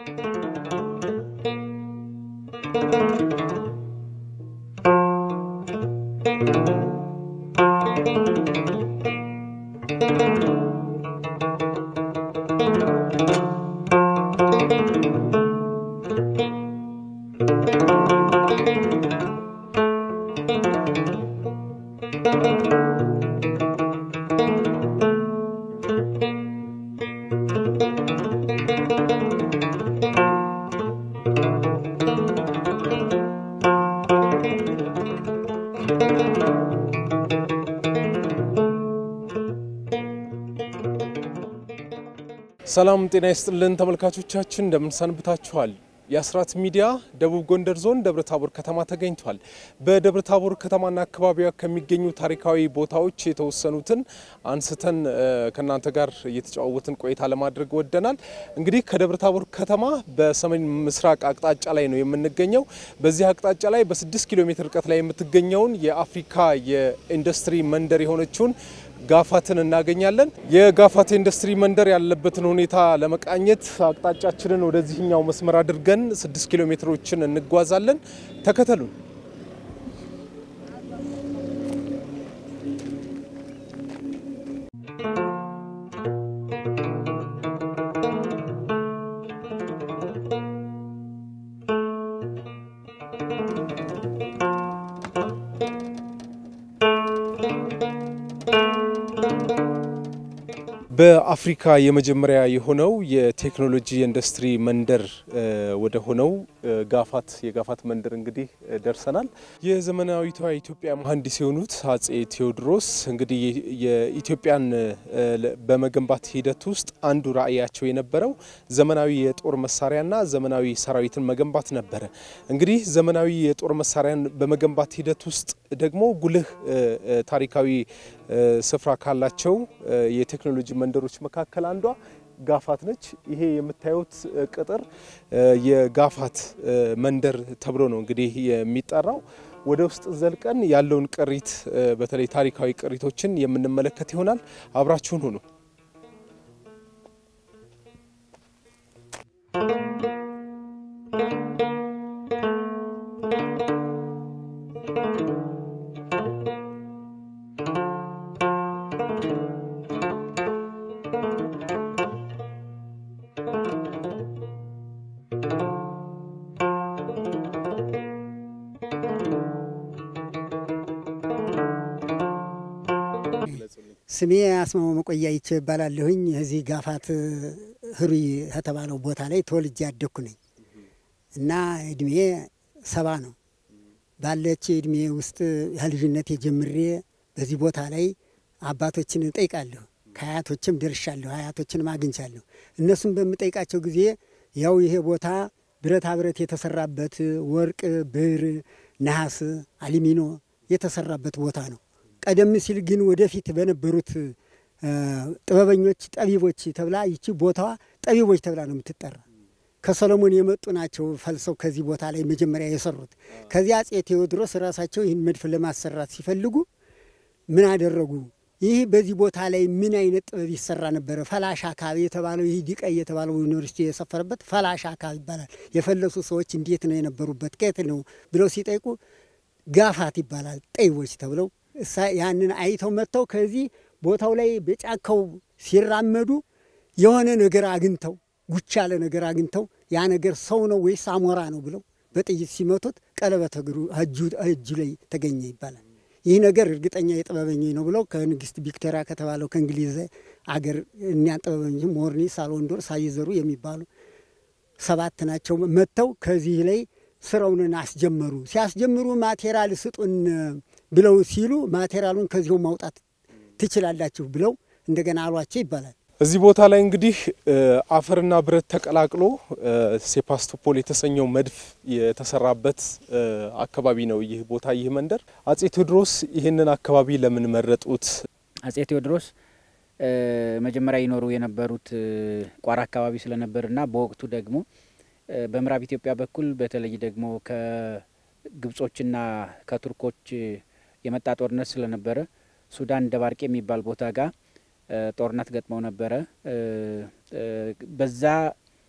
ሰላም ጤና ይስጥልን ተመልካቾቻችን፣ እንደምንሰንብታችኋል። የአስራት ሚዲያ ደቡብ ጎንደር ዞን ደብረ ታቦር ከተማ ተገኝቷል። በደብረ ታቦር ከተማና አካባቢዋ ከሚገኙ ታሪካዊ ቦታዎች የተወሰኑትን አንስተን ከእናንተ ጋር እየተጨዋወትን ቆይታ ለማድረግ ወደናል። እንግዲህ ከደብረ ታቦር ከተማ በሰሜን ምስራቅ አቅጣጫ ላይ ነው የምንገኘው። በዚህ አቅጣጫ ላይ በስድስት ኪሎ ሜትር ርቀት ላይ የምትገኘውን የአፍሪካ የኢንዱስትሪ መንደር የሆነችውን ጋፋትን እናገኛለን። የጋፋት ኢንዱስትሪ መንደር ያለበትን ሁኔታ ለመቃኘት አቅጣጫችንን ወደዚህኛው መስመር አድርገን ስድስት ኪሎ ሜትሮችን እንጓዛለን። ተከተሉን። በአፍሪካ የመጀመሪያ የሆነው የቴክኖሎጂ ኢንዱስትሪ መንደር ወደ ሆነው ጋፋት የጋፋት መንደር እንግዲህ ደርሰናል። የዘመናዊቷ ኢትዮጵያ መሐንዲስ የሆኑት አጼ ቴዎድሮስ እንግዲህ የኢትዮጵያን በመገንባት ሂደት ውስጥ አንዱ ራዕያቸው የነበረው ዘመናዊ የጦር መሳሪያና ዘመናዊ ሰራዊትን መገንባት ነበረ። እንግዲህ ዘመናዊ የጦር መሳሪያን በመገንባት ሂደት ውስጥ ደግሞ ጉልህ ታሪካዊ ስፍራ ካላቸው የቴክኖሎጂ መንደሮች መካከል አንዷ ጋፋት ነች። ይሄ የምታዩት ቅጥር የጋፋት መንደር ተብሎ ነው እንግዲህ የሚጠራው። ወደ ውስጥ ዘልቀን ያለውን ቅሪት በተለይ ታሪካዊ ቅሪቶችን የምንመለከት ይሆናል። አብራችሁን ሁኑ። ስሜ አስማማ መቆያ ይቼ እባላለሁኝ። እዚህ ጋፋት ህሩይ ከተባለው ቦታ ላይ ተወልጄ ያደግኩ ነኝ እና እድሜ ሰባ ነው። ባለች እድሜ ውስጥ ከልጅነቴ ጀምሬ በዚህ ቦታ ላይ አባቶችን እጠይቃለሁ። ከአያቶችም ደርሻለሁ፣ አያቶችንም አግኝቻለሁ። እነሱም በምጠይቃቸው ጊዜ ያው ይሄ ቦታ ብረታ ብረት የተሰራበት ወርቅ፣ ብር፣ ነሐስ፣ አሊሚኖ የተሰራበት ቦታ ነው። ቀደም ሲል ግን ወደፊት በነበሩት ጥበበኞች ጠቢቦች ተብላ ይቺ ቦታዋ ጠቢቦች ተብላ ነው የምትጠራ። ከሰሎሞን የመጡ ናቸው ፈልሰው ከዚህ ቦታ ላይ መጀመሪያ የሰሩት። ከዚያ አጼ ቴዎድሮስ ራሳቸው ይህን መድፍ ለማሰራት ሲፈልጉ ምን አደረጉ? ይህ በዚህ ቦታ ላይ ምን አይነት ጥበብ ይሰራ ነበረ? ፈላሻ አካባቢ የተባለው ይህ ዲቀይ የተባለው ዩኒቨርሲቲ የሰፈረበት ፈላሻ አካባቢ ይባላል። የፈለሱ ሰዎች እንዴት ነው የነበሩበት? ከየት ነው ብለው ሲጠይቁ ጋፋት ይባላል ጠይቦች ተብለው እሳ ያንን አይተው መጥተው ከዚህ ቦታው ላይ በጫካው ሲራመዱ የሆነ ነገር አግኝተው ጉች ያለ ነገር አግኝተው ያ ነገር ሰው ነው ወይስ አሞራ ነው ብለው በጥይት ሲመቱት ቀለበት እግሩ እጁ ላይ ተገኘ ይባላል። ይህ ነገር እርግጠኛ የጥበበኞች ነው ብለው ከንግስት ቪክቶሪያ ከተባለው ከእንግሊዝ አገር እኒያን ጥበበኞች ሞርኒ፣ ሳልወንዶር፣ ሳይዘሩ የሚባሉ ሰባት ናቸው መጥተው ከዚህ ላይ ስራውን አስጀመሩ። ሲያስጀምሩ ማቴሪያል ስጡን ብለው ሲሉ ማቴሪያሉን ከዚሁ ማውጣት ትችላላችሁ ብለው እንደገና አሏቸው ይባላል። እዚህ ቦታ ላይ እንግዲህ አፈርና ብረት ተቀላቅሎ ሴፓስቶፖል የተሰኘው መድፍ የተሰራበት አካባቢ ነው ይህ ቦታ ይህ መንደር። አጼ ቴዎድሮስ ይህንን አካባቢ ለምን መረጡት? አጼ ቴዎድሮስ መጀመሪያ ይኖሩ የነበሩት ቋራ አካባቢ ስለነበርና በወቅቱ ደግሞ በምዕራብ ኢትዮጵያ በኩል በተለይ ደግሞ ከግብጾችና ከቱርኮች የመጣ ጦርነት ስለነበረ ሱዳን ደባርቄ የሚባል ቦታ ጋር ጦርነት ገጥመው ነበረ። በዛ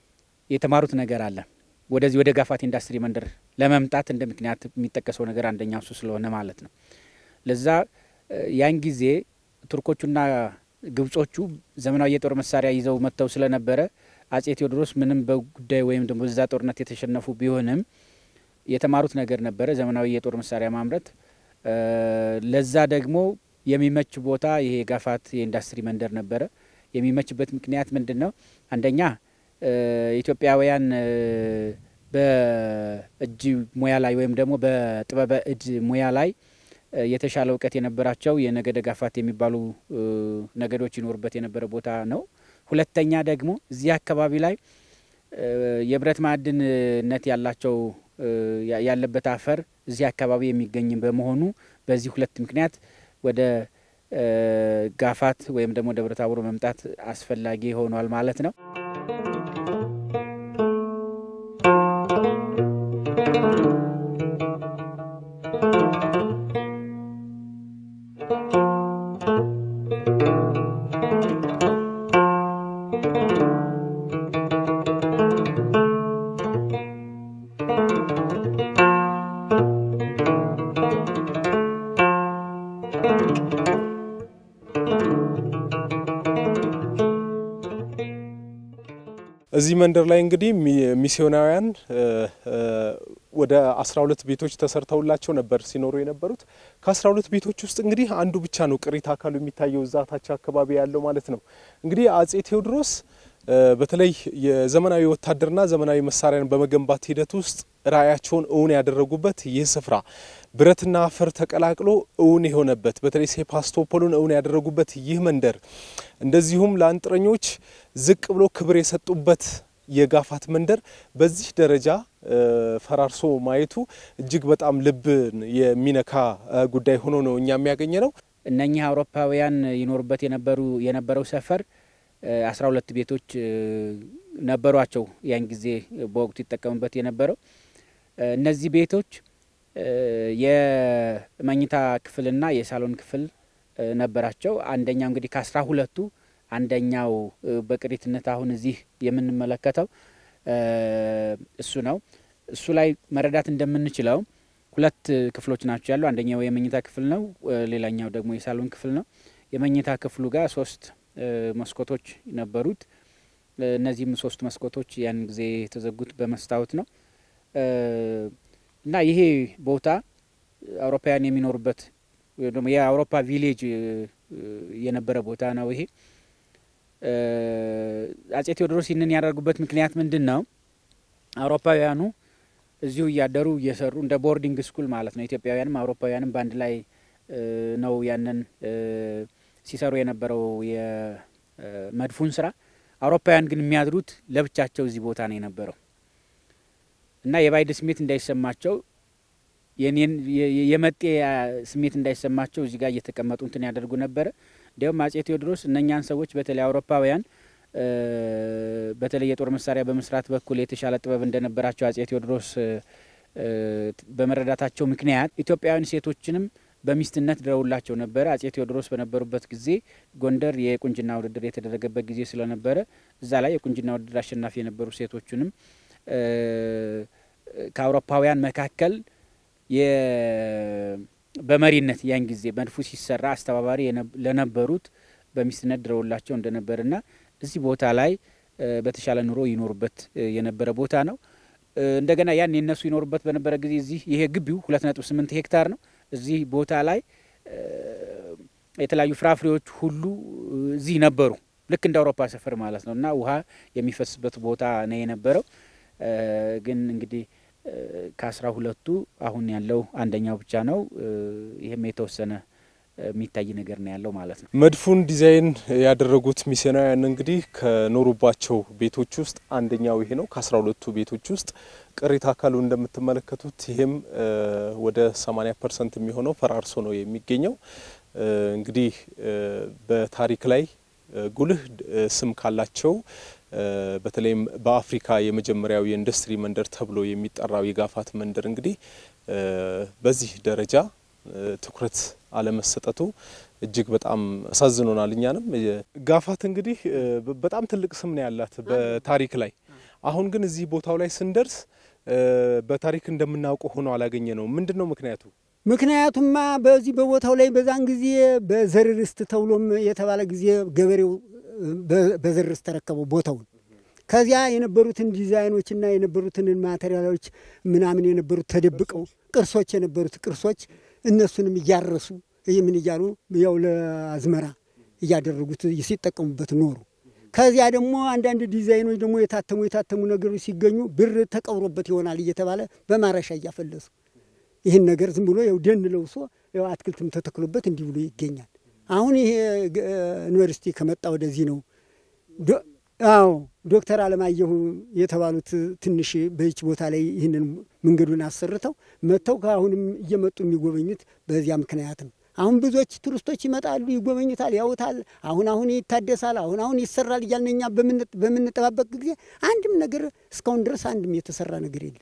የተማሩት ነገር አለ። ወደዚህ ወደ ጋፋት ኢንዱስትሪ መንደር ለመምጣት እንደ ምክንያት የሚጠቀሰው ነገር አንደኛው እሱ ስለሆነ ማለት ነው። ለዛ ያን ጊዜ ቱርኮቹና ግብጾቹ ዘመናዊ የጦር መሳሪያ ይዘው መጥተው ስለነበረ አጼ ቴዎድሮስ ምንም በጉዳይ ወይም ደግሞ በዛ ጦርነት የተሸነፉ ቢሆንም የተማሩት ነገር ነበረ፣ ዘመናዊ የጦር መሳሪያ ማምረት። ለዛ ደግሞ የሚመች ቦታ ይሄ ጋፋት የኢንዱስትሪ መንደር ነበረ። የሚመችበት ምክንያት ምንድን ነው? አንደኛ ኢትዮጵያውያን በእጅ ሙያ ላይ ወይም ደግሞ በጥበበ እድ ሙያ ላይ የተሻለ እውቀት የነበራቸው የነገደ ጋፋት የሚባሉ ነገዶች ይኖሩበት የነበረ ቦታ ነው። ሁለተኛ ደግሞ እዚህ አካባቢ ላይ የብረት ማዕድንነት ያላቸው ያለበት አፈር እዚህ አካባቢ የሚገኝ በመሆኑ በዚህ ሁለት ምክንያት ወደ ጋፋት ወይም ደግሞ ደብረ ታቦር መምጣት አስፈላጊ ሆኗል ማለት ነው። እዚህ መንደር ላይ እንግዲህ ሚስዮናውያን ወደ አስራ ሁለት ቤቶች ተሰርተውላቸው ነበር ሲኖሩ የነበሩት። ከአስራ ሁለት ቤቶች ውስጥ እንግዲህ አንዱ ብቻ ነው ቅሪተ አካሉ የሚታየው እዛ ታች አካባቢ ያለው ማለት ነው። እንግዲህ አጼ ቴዎድሮስ በተለይ የዘመናዊ ወታደርና ዘመናዊ መሳሪያን በመገንባት ሂደት ውስጥ ራዕያቸውን እውን ያደረጉበት ይህ ስፍራ ብረትና አፈር ተቀላቅሎ እውን የሆነበት በተለይ ሴፓስቶፖልን እውን ያደረጉበት ይህ መንደር እንደዚሁም ለአንጥረኞች ዝቅ ብሎ ክብር የሰጡበት የጋፋት መንደር በዚህ ደረጃ ፈራርሶ ማየቱ እጅግ በጣም ልብን የሚነካ ጉዳይ ሆኖ ነው እኛ የሚያገኘ ነው። እነኚህ አውሮፓውያን ይኖሩበት የነበሩ የነበረው ሰፈር አስራ ሁለት ቤቶች ነበሯቸው። ያን ጊዜ በወቅቱ ይጠቀሙበት የነበረው እነዚህ ቤቶች የመኝታ ክፍልና የሳሎን ክፍል ነበራቸው። አንደኛው እንግዲህ ከአስራ ሁለቱ አንደኛው በቅሪትነት አሁን እዚህ የምንመለከተው እሱ ነው። እሱ ላይ መረዳት እንደምንችለው ሁለት ክፍሎች ናቸው ያሉ። አንደኛው የመኝታ ክፍል ነው፣ ሌላኛው ደግሞ የሳሎን ክፍል ነው። የመኝታ ክፍሉ ጋር ሶስት መስኮቶች ነበሩት። እነዚህም ሶስት መስኮቶች ያን ጊዜ የተዘጉት በመስታወት ነው እና ይሄ ቦታ አውሮፓውያን የሚኖሩበት ወይ ደግሞ የአውሮፓ ቪሌጅ የነበረ ቦታ ነው። ይሄ አጼ ቴዎድሮስ ይህንን ያደርጉበት ምክንያት ምንድን ነው? አውሮፓውያኑ እዚሁ እያደሩ እየሰሩ እንደ ቦርዲንግ ስኩል ማለት ነው። ኢትዮጵያውያንም አውሮፓውያንም በአንድ ላይ ነው ያንን ሲሰሩ የነበረው የመድፉን ስራ። አውሮፓውያን ግን የሚያድሩት ለብቻቸው እዚህ ቦታ ነው የነበረው እና የባዕድ ስሜት እንዳይሰማቸው የመጤ ስሜት እንዳይሰማቸው እዚህ ጋር እየተቀመጡ እንትን ያደርጉ ነበረ። እንዲያውም አጼ ቴዎድሮስ እነኛን ሰዎች በተለይ አውሮፓውያን በተለይ የጦር መሳሪያ በመስራት በኩል የተሻለ ጥበብ እንደነበራቸው አጼ ቴዎድሮስ በመረዳታቸው ምክንያት ኢትዮጵያውያን ሴቶችንም በሚስትነት ድረውላቸው ነበረ። አጼ ቴዎድሮስ በነበሩበት ጊዜ ጎንደር የቁንጅና ውድድር የተደረገበት ጊዜ ስለነበረ እዛ ላይ የቁንጅና ውድድር አሸናፊ የነበሩ ሴቶችንም ከአውሮፓውያን መካከል በመሪነት ያን ጊዜ መድፉ ሲሰራ አስተባባሪ ለነበሩት በሚስትነት ድረውላቸው እንደነበርና እዚህ ቦታ ላይ በተሻለ ኑሮ ይኖሩበት የነበረ ቦታ ነው። እንደገና ያን የነሱ ይኖሩበት በነበረ ጊዜ እዚህ ይሄ ግቢው ሁለት ነጥብ ስምንት ሄክታር ነው። እዚህ ቦታ ላይ የተለያዩ ፍራፍሬዎች ሁሉ እዚህ ነበሩ። ልክ እንደ አውሮፓ ሰፈር ማለት ነው እና ውሃ የሚፈስበት ቦታ ነው የነበረው። ግን እንግዲህ ከአስራ ሁለቱ አሁን ያለው አንደኛው ብቻ ነው። ይህም የተወሰነ የሚታይ ነገር ነው ያለው ማለት ነው። መድፉን ዲዛይን ያደረጉት ሚስዮናውያን እንግዲህ ከኖሩባቸው ቤቶች ውስጥ አንደኛው ይሄ ነው። ከአስራ ሁለቱ ቤቶች ውስጥ ቅሪተ አካሉ እንደምትመለከቱት ይህም ወደ 80 ፐርሰንት የሚሆነው ፈራርሶ ነው የሚገኘው። እንግዲህ በታሪክ ላይ ጉልህ ስም ካላቸው በተለይም በአፍሪካ የመጀመሪያው የኢንዱስትሪ መንደር ተብሎ የሚጠራው የጋፋት መንደር እንግዲህ በዚህ ደረጃ ትኩረት አለመሰጠቱ እጅግ በጣም አሳዝኖናል። እኛንም ጋፋት እንግዲህ በጣም ትልቅ ስም ነው ያላት በታሪክ ላይ አሁን ግን እዚህ ቦታው ላይ ስንደርስ በታሪክ እንደምናውቀው ሆኖ አላገኘ ነው። ምንድን ነው ምክንያቱ? ምክንያቱማ በዚህ በቦታው ላይ በዛን ጊዜ በዘር ርስት ተብሎም የተባለ ጊዜ ገበሬው በዘር ርስት ተረከበው ቦታውን። ከዚያ የነበሩትን ዲዛይኖችና የነበሩትን ማቴሪያሎች ምናምን የነበሩት ተደብቀው ቅርሶች የነበሩት ቅርሶች እነሱንም እያረሱ ምን እያሉ ያው ለአዝመራ እያደረጉት ሲጠቀሙበት ኖሩ። ከዚያ ደግሞ አንዳንድ ዲዛይኖች ደግሞ የታተሙ የታተሙ ነገሮች ሲገኙ ብር ተቀብሮበት ይሆናል እየተባለ በማረሻ እያፈለሱ ይህን ነገር ዝም ብሎ ያው ደን ለውሶ ያው አትክልትም ተተክሎበት እንዲህ ብሎ ይገኛል። አሁን ይሄ ዩኒቨርሲቲ ከመጣ ወደዚህ ነው። አዎ ዶክተር አለማየሁ የተባሉት ትንሽ በይች ቦታ ላይ ይህንን መንገዱን አሰርተው መጥተው ከአሁንም እየመጡ የሚጎበኙት በዚያ ምክንያት ነው። አሁን ብዙዎች ቱሪስቶች ይመጣሉ፣ ይጎበኙታል፣ ያውታል። አሁን አሁን ይታደሳል፣ አሁን አሁን ይሰራል እያልን እኛ በምንጠባበቅ ጊዜ አንድም ነገር እስካሁን ድረስ አንድም የተሰራ ነገር የለም።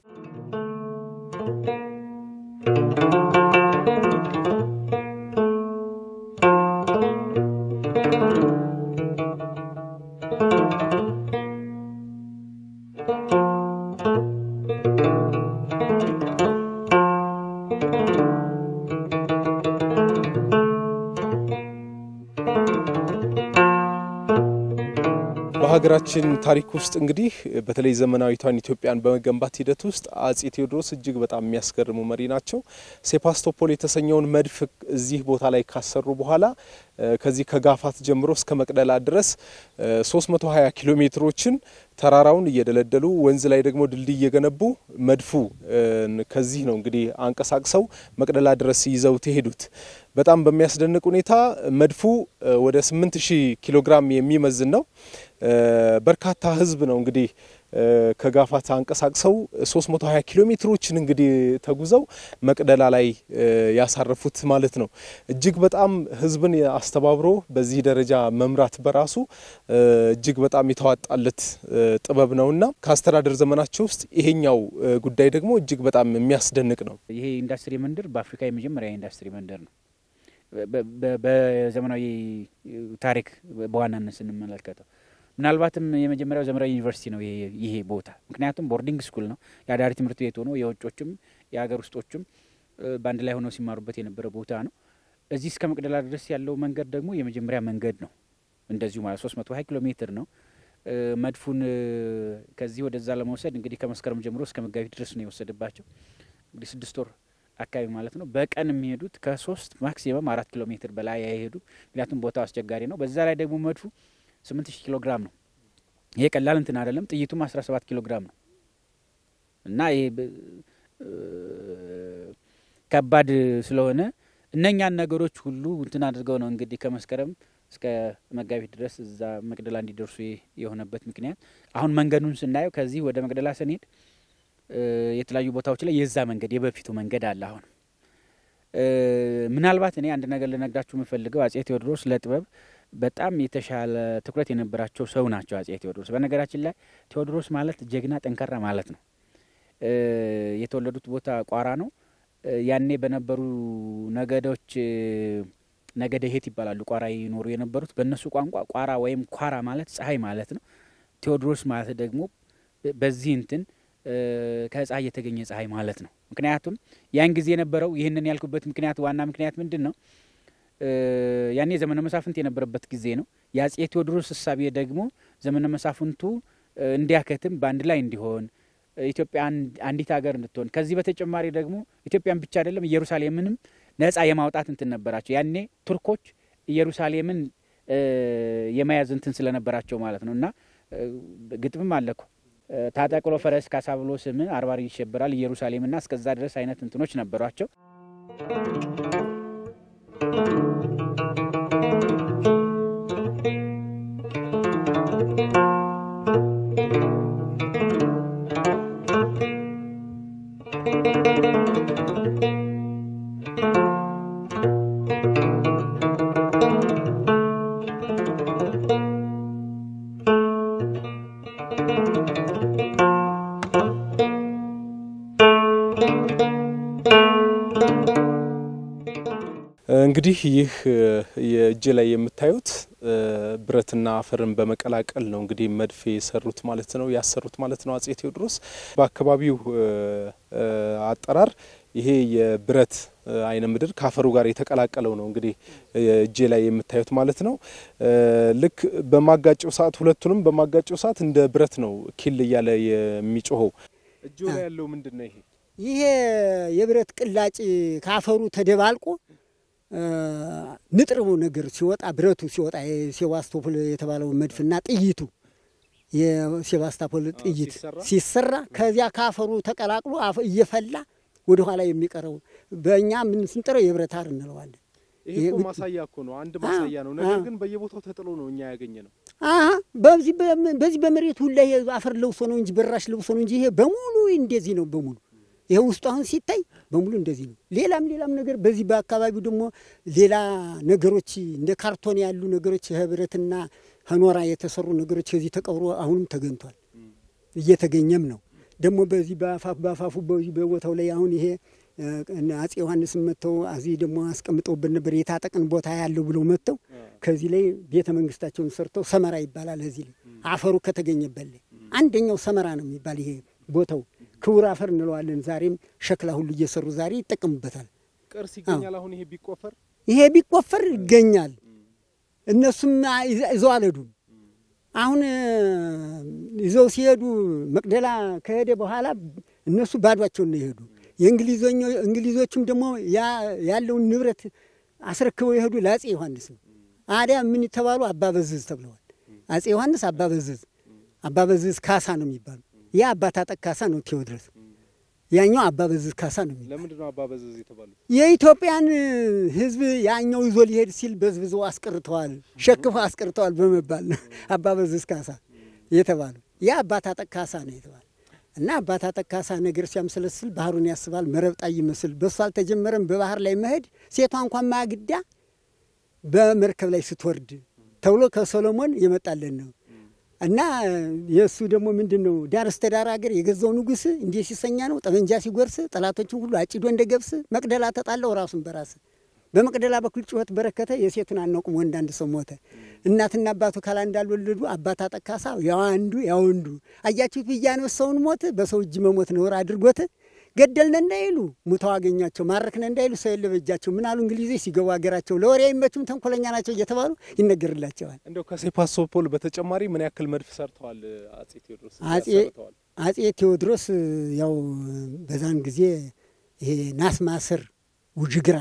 በሀገራችን ታሪክ ውስጥ እንግዲህ በተለይ ዘመናዊቷን ኢትዮጵያን በመገንባት ሂደት ውስጥ አጼ ቴዎድሮስ እጅግ በጣም የሚያስገርሙ መሪ ናቸው። ሴፓስቶፖል የተሰኘውን መድፍ እዚህ ቦታ ላይ ካሰሩ በኋላ ከዚህ ከጋፋት ጀምሮ እስከ መቅደላ ድረስ 320 ኪሎ ሜትሮችን ተራራውን እየደለደሉ ወንዝ ላይ ደግሞ ድልድይ እየገነቡ መድፉ ከዚህ ነው እንግዲህ አንቀሳቅሰው መቅደላ ድረስ ይዘው ተሄዱት። በጣም በሚያስደንቅ ሁኔታ መድፉ ወደ 8000 ኪሎ ግራም የሚመዝን ነው። በርካታ ሕዝብ ነው እንግዲህ ከጋፋት አንቀሳቅሰው 320 ኪሎ ሜትሮችን እንግዲህ ተጉዘው መቅደላ ላይ ያሳረፉት ማለት ነው። እጅግ በጣም ሕዝብን አስተባብሮ በዚህ ደረጃ መምራት በራሱ እጅግ በጣም የተዋጣለት ጥበብ ነውና ከአስተዳደር ዘመናቸው ውስጥ ይሄኛው ጉዳይ ደግሞ እጅግ በጣም የሚያስደንቅ ነው። ይሄ ኢንዱስትሪ መንደር በአፍሪካ የመጀመሪያ ኢንዱስትሪ መንደር ነው። በዘመናዊ ታሪክ በዋናነት ስንመለከተው ምናልባትም የመጀመሪያው ዘመናዊ ዩኒቨርሲቲ ነው ይሄ ቦታ። ምክንያቱም ቦርዲንግ ስኩል ነው፣ የአዳሪ ትምህርት ቤት ሆኖ የውጮችም የሀገር ውስጦችም በአንድ ላይ ሆነው ሲማሩበት የነበረ ቦታ ነው። እዚህ እስከ መቅደላ ድረስ ያለው መንገድ ደግሞ የመጀመሪያ መንገድ ነው። እንደዚሁ ማለት ሶስት መቶ ሀያ ኪሎ ሜትር ነው። መድፉን ከዚህ ወደዛ ለመውሰድ እንግዲህ ከመስከረም ጀምሮ እስከ መጋቢት ድረስ ነው የወሰደባቸው። እንግዲህ ስድስት ወር አካባቢ ማለት ነው። በቀን የሚሄዱት ከሶስት ማክሲመም አራት ኪሎ ሜትር በላይ አይሄዱ፣ ምክንያቱም ቦታው አስቸጋሪ ነው። በዛ ላይ ደግሞ መድፉ ስምንት ሺህ ኪሎ ግራም ነው። ይሄ ቀላል እንትን አይደለም። ጥይቱም አስራ ሰባት ኪሎ ግራም ነው እና ይሄ ከባድ ስለሆነ እነኛን ነገሮች ሁሉ እንትን አድርገው ነው እንግዲህ ከመስከረም እስከ መጋቢት ድረስ እዛ መቅደላ እንዲደርሱ የሆነበት ምክንያት አሁን መንገዱን ስናየው ከዚህ ወደ መቅደላ ስንሄድ የተለያዩ ቦታዎች ላይ የዛ መንገድ የበፊቱ መንገድ አለ። አሁን ምናልባት እኔ አንድ ነገር ልነግራችሁ የምፈልገው አጼ ቴዎድሮስ ለጥበብ በጣም የተሻለ ትኩረት የነበራቸው ሰው ናቸው። አጼ ቴዎድሮስ በነገራችን ላይ ቴዎድሮስ ማለት ጀግና፣ ጠንካራ ማለት ነው። የተወለዱት ቦታ ቋራ ነው። ያኔ በነበሩ ነገዶች ነገደ ሄት ይባላሉ። ቋራ ይኖሩ የነበሩት በእነሱ ቋንቋ ቋራ ወይም ኳራ ማለት ፀሐይ ማለት ነው። ቴዎድሮስ ማለት ደግሞ በዚህ እንትን ከፀሐይ የተገኘ ፀሐይ ማለት ነው። ምክንያቱም ያን ጊዜ የነበረው ይህንን ያልኩበት ምክንያት ዋና ምክንያት ምንድን ነው? ያኔ ዘመነ መሳፍንት የነበረበት ጊዜ ነው። የአጼ ቴዎድሮስ እሳቤ ደግሞ ዘመነ መሳፍንቱ እንዲያከትም በአንድ ላይ እንዲሆን ኢትዮጵያ አንዲት ሀገር እንድትሆን ከዚህ በተጨማሪ ደግሞ ኢትዮጵያን ብቻ አይደለም ኢየሩሳሌምንም ነጻ የማውጣት እንትን ነበራቸው። ያኔ ቱርኮች ኢየሩሳሌምን የመያዝ እንትን ስለነበራቸው ማለት ነው። እና ግጥምም አለኩ ታጠቅሎ ፈረስ ካሳ ብሎ ስምን አርባር ይሸበራል ኢየሩሳሌምና እስከዛ ድረስ አይነት እንትኖች ነበሯቸው። እንግዲህ ይህ የእጅ ላይ የምታዩት ብረትና አፈርን በመቀላቀል ነው እንግዲህ መድፍ የሰሩት ማለት ነው ያሰሩት ማለት ነው አጼ ቴዎድሮስ። በአካባቢው አጠራር ይሄ የብረት አይነ ምድር ከአፈሩ ጋር የተቀላቀለው ነው እንግዲህ እጄ ላይ የምታዩት ማለት ነው። ልክ በማጋጨው ሰዓት ሁለቱንም በማጋጨው ሰዓት እንደ ብረት ነው ኪል እያለ የሚጮኸው። እጆ ላይ ያለው ምንድን ነው? ይሄ ይሄ የብረት ቅላጭ ከአፈሩ ተደባልቆ ንጥሩ ነገር ሲወጣ ብረቱ ሲወጣ የሴባስቶፖል የተባለው መድፍና ጥይቱ የሴባስቶፖል ጥይት ሲሰራ ከዚያ ከአፈሩ ተቀላቅሎ እየፈላ ወደ ኋላ የሚቀረው በእኛ ምን ስንጠረው የብረት አር እንለዋለን። ይሄ እኮ ማሳያ እኮ ነው፣ አንድ ማሳያ ነው። ነገር ግን በየቦታው ተጥሎ ነው እኛ ያገኘ ነው። በዚህ በመሬቱ ላይ አፈር ለብሶ ነው እንጂ በራሽ ለብሶ ነው እንጂ ይሄ በሙሉ እንደዚህ ነው በሙሉ ይሄ ውስጡ አሁን ሲታይ በሙሉ እንደዚህ ነው። ሌላም ሌላም ነገር በዚህ በአካባቢው ደግሞ ሌላ ነገሮች እንደ ካርቶን ያሉ ነገሮች ህብረትና ከኖራ የተሰሩ ነገሮች ከዚህ ተቀብሮ አሁንም ተገኝቷል፣ እየተገኘም ነው። ደግሞ በዚህ በአፋፍ በአፋፉ በዚህ በቦታው ላይ አሁን ይሄ አጼ ዮሐንስ መጥተው እዚህ ደግሞ አስቀምጠውበት ነበር የታጠቅን ቦታ ያለው ብለው መጥተው ከዚህ ላይ ቤተ መንግስታቸውን ሰርተው ሰመራ ይባላል። እዚህ ላይ አፈሩ ከተገኘበት ላይ አንደኛው ሰመራ ነው የሚባል ይሄ ቦታው ክቡር አፈር እንለዋለን። ዛሬም ሸክላ ሁሉ እየሰሩ ዛሬ ይጠቀሙበታል። ቅርስ ይገኛል። አሁን ይሄ ቢቆፈር ይሄ ቢቆፈር ይገኛል። እነሱም ይዘው አልሄዱም። አሁን ይዘው ሲሄዱ መቅደላ ከሄደ በኋላ እነሱ ባዷቸውን ነው የሄዱ። የእንግሊዞቹም ደግሞ ያለውን ንብረት አስረክበው የሄዱ ለአጼ ዮሐንስ ነው። አዲያ ምን የተባሉ አባበዝዝ ተብለዋል። አጼ ዮሐንስ አባበዝዝ አባበዝዝ ካሳ ነው የሚባሉ ያ አባት አጠቅ ካሳ ነው ቴዎድሮስ። ያኛው አባበዝዝ ካሳ ነው የሚባሉ። ለምንድን ነው አባበዝዝ የተባሉት? የኢትዮጵያን ሕዝብ ያኛው ይዞ ሊሄድ ሲል በዝብዘው አስቀርተዋል፣ ሸክፈው አስቀርተዋል በመባል ነው አባበዝዝ ካሳ የተባሉ። ያ አባት አጠቅ ካሳ ነው የተባለ እና አባት አጠቅ ካሳ ነገር ሲያምሰለስል ባህሩን ያስባል መረብጣ ይመስል በእሱ አልተጀመረም በባህር ላይ መሄድ ሴቷ እንኳን ማግዳ በመርከብ ላይ ስትወርድ ተብሎ ከሶሎሞን የመጣለን ነው እና የእሱ ደግሞ ምንድን ነው ዳር እስተ ዳር ሀገር የገዛው ንጉሥ እንዲህ ሲሰኛ ነው ጠመንጃ ሲጎርስ ጠላቶችን ሁሉ አጭዶ እንደ ገብስ መቅደላ ተጣለው ራሱን በራስ በመቅደላ በኩል ጩኸት በረከተ የሴቱን አናውቅም ወንድ አንድ ሰው ሞተ እናትና አባቱ ካላ እንዳልወለዱ አባት አጠቅ ካሳ ያው አንዱ ያው ወንዱ አያችሁት ብያነው ሰውን ሞት በሰው እጅ መሞት ነውር አድርጎት ገደልነ እንዳይሉ ሙተው አገኟቸው ማረክነ እንዳይሉ ሰው የለ በእጃቸው ምን አሉ እንግሊዞች ሲገቡ ሀገራቸው ለወሬ አይመቹም ተንኮለኛ ናቸው እየተባሉ ይነገርላቸዋል። እንደው ከሴባስቶፖል በተጨማሪ ምን ያክል መድፍ ሰርተዋል አጼ ቴዎድሮስ? አጼ ቴዎድሮስ ያው በዛን ጊዜ ይሄ ናስ ማሰር ውጅግራ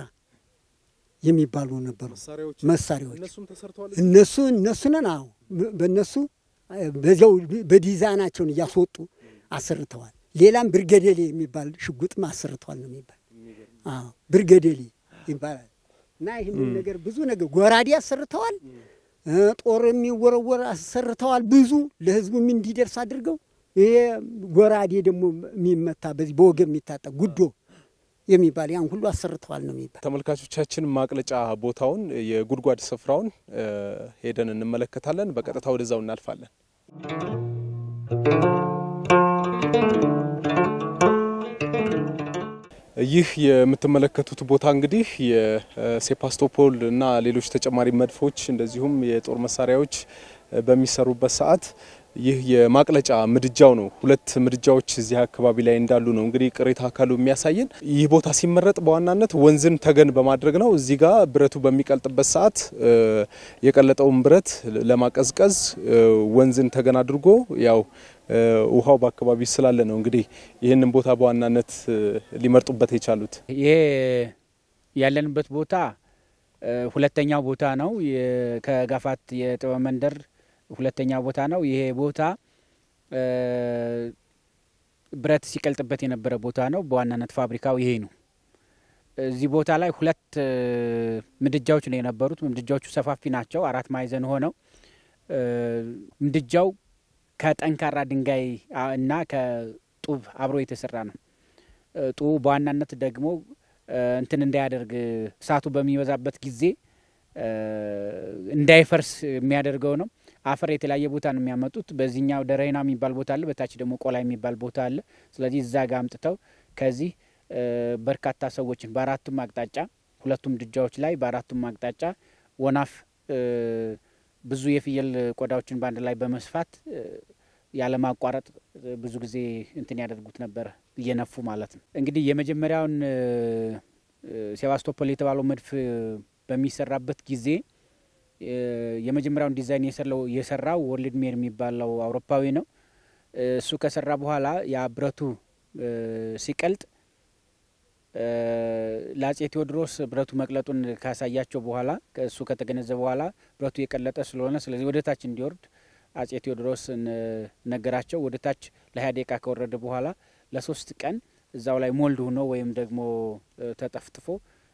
የሚባሉ ነበሩ መሳሪያዎች እነሱም ተሰርተዋል። እነሱ እነሱ ነን አዎ በእነሱ በዚያው በዲዛይናቸውን እያስወጡ አሰርተዋል። ሌላም ብርገዴሌ የሚባል ሽጉጥም አሰርተዋል ነው የሚባል። አዎ ብርገዴሌ ይባላል። እና ይህንን ነገር ብዙ ነገር ጎራዴ አሰርተዋል። ጦር የሚወረወር አሰርተዋል። ብዙ ለህዝቡም እንዲደርስ አድርገው ይሄ ጎራዴ ደግሞ የሚመታ በዚህ በወገብ የሚታጠቅ ጉዶ የሚባል ያን ሁሉ አሰርተዋል ነው የሚባል። ተመልካቾቻችን ማቅለጫ ቦታውን የጉድጓድ ስፍራውን ሄደን እንመለከታለን። በቀጥታ ወደዛው እናልፋለን። ይህ የምትመለከቱት ቦታ እንግዲህ የሴባስቶፖል እና ሌሎች ተጨማሪ መድፎች እንደዚሁም የጦር መሳሪያዎች በሚሰሩበት ሰዓት ይህ የማቅለጫ ምድጃው ነው። ሁለት ምድጃዎች እዚህ አካባቢ ላይ እንዳሉ ነው እንግዲህ ቅሪተ አካሉ የሚያሳየን። ይህ ቦታ ሲመረጥ በዋናነት ወንዝን ተገን በማድረግ ነው። እዚህ ጋር ብረቱ በሚቀልጥበት ሰዓት የቀለጠውን ብረት ለማቀዝቀዝ ወንዝን ተገን አድርጎ ያው ውሃው በአካባቢ ስላለ ነው እንግዲህ ይህንን ቦታ በዋናነት ሊመርጡበት የቻሉት። ይሄ ያለንበት ቦታ ሁለተኛው ቦታ ነው። ከጋፋት የጥበብ መንደር ሁለተኛ ቦታ ነው። ይሄ ቦታ ብረት ሲቀልጥበት የነበረ ቦታ ነው። በዋናነት ፋብሪካው ይሄ ነው። እዚህ ቦታ ላይ ሁለት ምድጃዎች ነው የነበሩት። ምድጃዎቹ ሰፋፊ ናቸው። አራት ማዕዘን ሆነው ምድጃው ከጠንካራ ድንጋይ እና ከጡብ አብሮ የተሰራ ነው። ጡቡ በዋናነት ደግሞ እንትን እንዳያደርግ እሳቱ በሚበዛበት ጊዜ እንዳይፈርስ የሚያደርገው ነው። አፈር የተለያየ ቦታ ነው የሚያመጡት። በዚህኛው ደረይና የሚባል ቦታ አለ፣ በታች ደግሞ ቆላ የሚባል ቦታ አለ። ስለዚህ እዛ ጋር አምጥተው ከዚህ በርካታ ሰዎችን በአራቱም አቅጣጫ ሁለቱም ምድጃዎች ላይ በአራቱም አቅጣጫ ወናፍ ብዙ የፍየል ቆዳዎችን በአንድ ላይ በመስፋት ያለማቋረጥ ብዙ ጊዜ እንትን ያደርጉት ነበረ እየነፉ ማለት ነው። እንግዲህ የመጀመሪያውን ሴባስቶፖል የተባለው መድፍ በሚሰራበት ጊዜ የመጀመሪያውን ዲዛይን የሰራው ወርልድ ሜር የሚባለው አውሮፓዊ ነው። እሱ ከሰራ በኋላ ያ ብረቱ ሲቀልጥ ለአጼ ቴዎድሮስ ብረቱ መቅለጡን ካሳያቸው በኋላ እሱ ከተገነዘበ በኋላ ብረቱ የቀለጠ ስለሆነ ስለዚህ ወደ ታች እንዲወርድ አጼ ቴዎድሮስ ነገራቸው። ወደ ታች ለሀያ ደቂቃ ከወረደ በኋላ ለሶስት ቀን እዛው ላይ ሞልድ ሆኖ ወይም ደግሞ ተጠፍጥፎ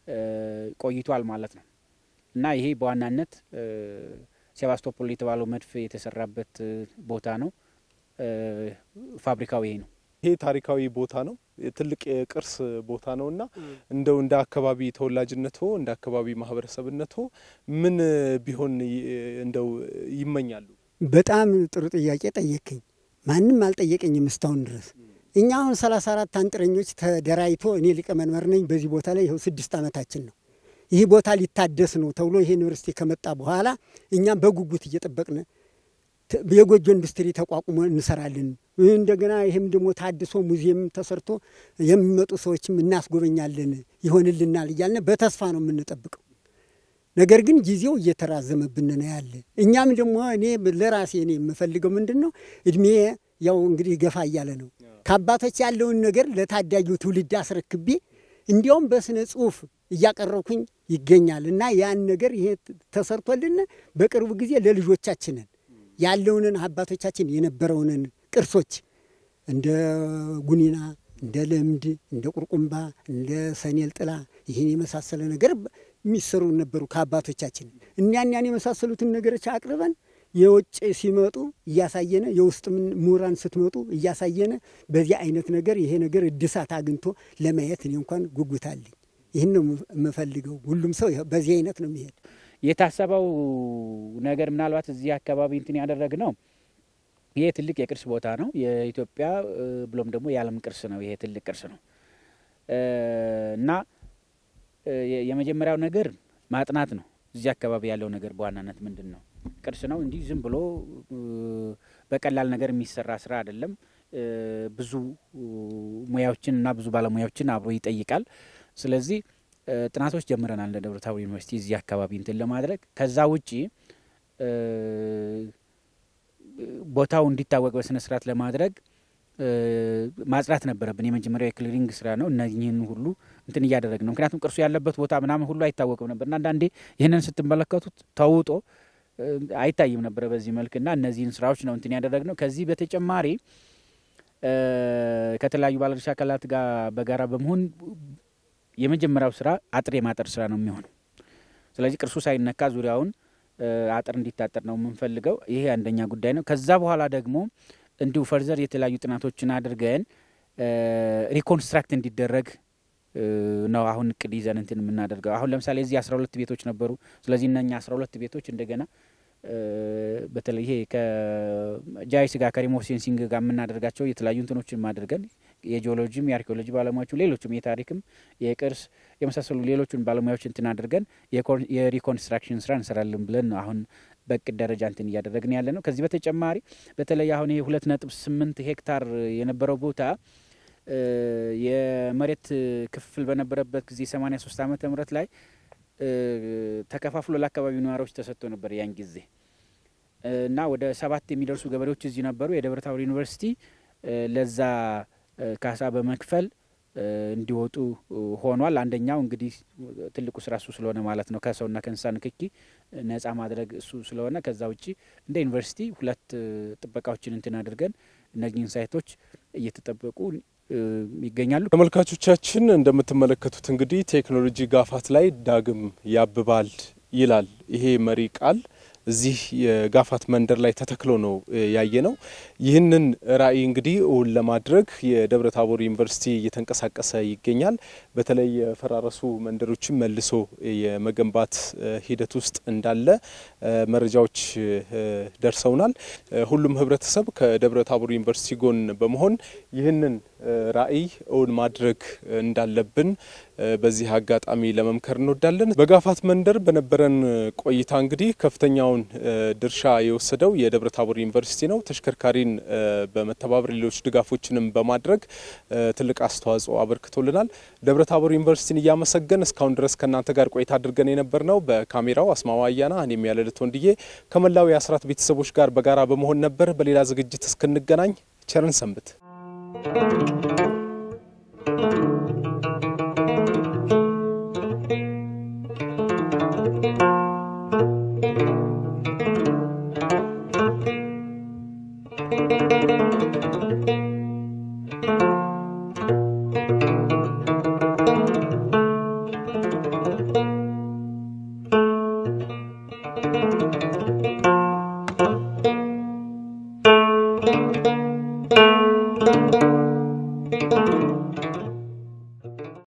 ቆይቷል ማለት ነው እና ይሄ በዋናነት ሴባስቶፖል የተባለው መድፍ የተሰራበት ቦታ ነው። ፋብሪካው ይሄ ነው። ይሄ ታሪካዊ ቦታ ነው። ትልቅ የቅርስ ቦታ ነው እና እንደው እንደ አካባቢ ተወላጅነቶ እንደ አካባቢ ማህበረሰብነቶ ምን ቢሆን እንደው ይመኛሉ? በጣም ጥሩ ጥያቄ ጠየቅኝ። ማንም አልጠየቀኝም እስካሁን ድረስ። እኛ አሁን ሰላሳ አራት አንጥረኞች ተደራጅቶ እኔ ሊቀመንበር ነኝ። በዚህ ቦታ ላይ ይኸው ስድስት ዓመታችን ነው። ይህ ቦታ ሊታደስ ነው ተብሎ ይሄ ዩኒቨርሲቲ ከመጣ በኋላ እኛም በጉጉት እየጠበቅን የጎጆ ኢንዱስትሪ ተቋቁሞ እንሰራለን። እንደገና ይህም ደግሞ ታድሶ ሙዚየም ተሰርቶ የሚመጡ ሰዎችም እናስጎበኛለን ይሆንልናል እያልን በተስፋ ነው የምንጠብቀው። ነገር ግን ጊዜው እየተራዘመብን ነው ያለ። እኛም ደግሞ እኔ ለራሴ እኔ የምፈልገው ምንድን ነው እድሜ ያው እንግዲህ ገፋ እያለ ነው። ከአባቶች ያለውን ነገር ለታዳጊው ትውልድ አስረክቤ እንዲያውም በስነ ጽሁፍ እያቀረብኩኝ ይገኛል እና ያን ነገር ይሄ ተሰርቶልን በቅርቡ ጊዜ ለልጆቻችንን ያለውንን አባቶቻችን የነበረውንን ቅርሶች እንደ ጉኒና፣ እንደ ለምድ፣ እንደ ቁርቁምባ፣ እንደ ሰኔል ጥላ ይህን የመሳሰለ ነገር የሚሰሩ ነበሩ ከአባቶቻችን። እኒያን ያን የመሳሰሉትን ነገሮች አቅርበን የውጭ ሲመጡ እያሳየነ የውስጥ ምሁራን ስትመጡ እያሳየነ በዚህ አይነት ነገር ይሄ ነገር እድሳት አግኝቶ ለማየት እኔ እንኳን ጉጉት አለኝ። ይህን ነው የምፈልገው። ሁሉም ሰው በዚህ አይነት ነው የሚሄድ። የታሰበው ነገር ምናልባት እዚህ አካባቢ እንትን ያደረግ ነው። ይሄ ትልቅ የቅርስ ቦታ ነው። የኢትዮጵያ ብሎም ደግሞ የዓለም ቅርስ ነው። ይሄ ትልቅ ቅርስ ነው እና የመጀመሪያው ነገር ማጥናት ነው። እዚህ አካባቢ ያለው ነገር በዋናነት ምንድን ነው? ቅርስ ነው። እንዲህ ዝም ብሎ በቀላል ነገር የሚሰራ ስራ አይደለም። ብዙ ሙያዎችን እና ብዙ ባለሙያዎችን አብሮ ይጠይቃል። ስለዚህ ጥናቶች ጀምረናል እንደ ደብረ ታቦር ዩኒቨርሲቲ እዚህ አካባቢ እንትን ለማድረግ ከዛ ውጪ ቦታው እንዲታወቅ በስነ ስርዓት ለማድረግ ማጽዳት ነበረብን። የመጀመሪያው የክሊሪንግ ስራ ነው። እነዚህን ሁሉ እንትን እያደረግ ነው። ምክንያቱም ቅርሱ ያለበት ቦታ ምናምን ሁሉ አይታወቅም ነበር እና አንዳንዴ ይህንን ስትመለከቱት ተውጦ አይታይም ነበረ በዚህ መልክና እነዚህን ስራዎች ነው እንትን ያደረግ ነው። ከዚህ በተጨማሪ ከተለያዩ ባለድርሻ አካላት ጋር በጋራ በመሆን የመጀመሪያው ስራ አጥር የማጠር ስራ ነው የሚሆነው። ስለዚህ ቅርሱ ሳይነካ ዙሪያውን አጥር እንዲታጠር ነው የምንፈልገው። ይሄ አንደኛ ጉዳይ ነው። ከዛ በኋላ ደግሞ እንዲሁ ፈርዘር የተለያዩ ጥናቶችን አድርገን ሪኮንስትራክት እንዲደረግ ነው አሁን እቅድ ይዘን እንትን የምናደርገው። አሁን ለምሳሌ እዚህ አስራ ሁለት ቤቶች ነበሩ። ስለዚህ እነኛ አስራ ሁለት ቤቶች እንደገና በተለይ ይሄ ከጃይስ ጋር ከሪሞት ሴንሲንግ ጋር የምናደርጋቸው የተለያዩ እንትኖችን አድርገን የጂኦሎጂም የአርኪኦሎጂ ባለሙያዎቹ ሌሎችም የታሪክም የቅርስ የመሳሰሉ ሌሎቹን ባለሙያዎች እንትን አድርገን የሪኮንስትራክሽን ስራ እንሰራለን ብለን ነው አሁን በእቅድ ደረጃ እንትን እያደረግን ያለ ነው። ከዚህ በተጨማሪ በተለይ አሁን ይሄ ሁለት ነጥብ ስምንት ሄክታር የነበረው ቦታ የመሬት ክፍፍል በነበረበት ጊዜ ሰማኒያ ሶስት ዓመተ ምህረት ላይ ተከፋፍሎ ለአካባቢው ነዋሪዎች ተሰጥቶ ነበር ያን ጊዜ እና ወደ ሰባት የሚደርሱ ገበሬዎች እዚህ ነበሩ። የደብረ ታቦር ዩኒቨርሲቲ ለዛ ካሳ በመክፈል እንዲወጡ ሆኗል። አንደኛው እንግዲህ ትልቁ ስራ እሱ ስለሆነ ማለት ነው ከሰውና ከእንስሳ ንክኪ ነጻ ማድረግ እሱ ስለሆነ ከዛ ውጭ እንደ ዩኒቨርሲቲ ሁለት ጥበቃዎችን እንትን አድርገን እነዚህን ሳይቶች እየተጠበቁ ይገኛሉ። ተመልካቾቻችን እንደምትመለከቱት እንግዲህ ቴክኖሎጂ ጋፋት ላይ ዳግም ያብባል ይላል ይሄ መሪ ቃል እዚህ የጋፋት መንደር ላይ ተተክሎ ነው ያየ ነው። ይህንን ራዕይ እንግዲህ እውን ለማድረግ የደብረ ታቦር ዩኒቨርሲቲ እየተንቀሳቀሰ ይገኛል። በተለይ የፈራረሱ መንደሮችን መልሶ የመገንባት ሂደት ውስጥ እንዳለ መረጃዎች ደርሰውናል። ሁሉም ህብረተሰብ ከደብረ ታቦር ዩኒቨርሲቲ ጎን በመሆን ይህንን ራዕይ እውን ማድረግ እንዳለብን በዚህ አጋጣሚ ለመምከር እንወዳለን። በጋፋት መንደር በነበረን ቆይታ እንግዲህ ከፍተኛውን የላቀውን ድርሻ የወሰደው የደብረ ታቦር ዩኒቨርሲቲ ነው። ተሽከርካሪን በመተባበር ሌሎች ድጋፎችንም በማድረግ ትልቅ አስተዋጽኦ አበርክቶልናል። ደብረ ታቦር ዩኒቨርሲቲን እያመሰገን እስካሁን ድረስ ከእናንተ ጋር ቆይታ አድርገን የነበር ነው። በካሜራው አስማማ አያና፣ እኔም ያለልት ወንድዬ ከመላው የአስራት ቤተሰቦች ጋር በጋራ በመሆን ነበር። በሌላ ዝግጅት እስክንገናኝ ቸርን ሰንብት። Thank you.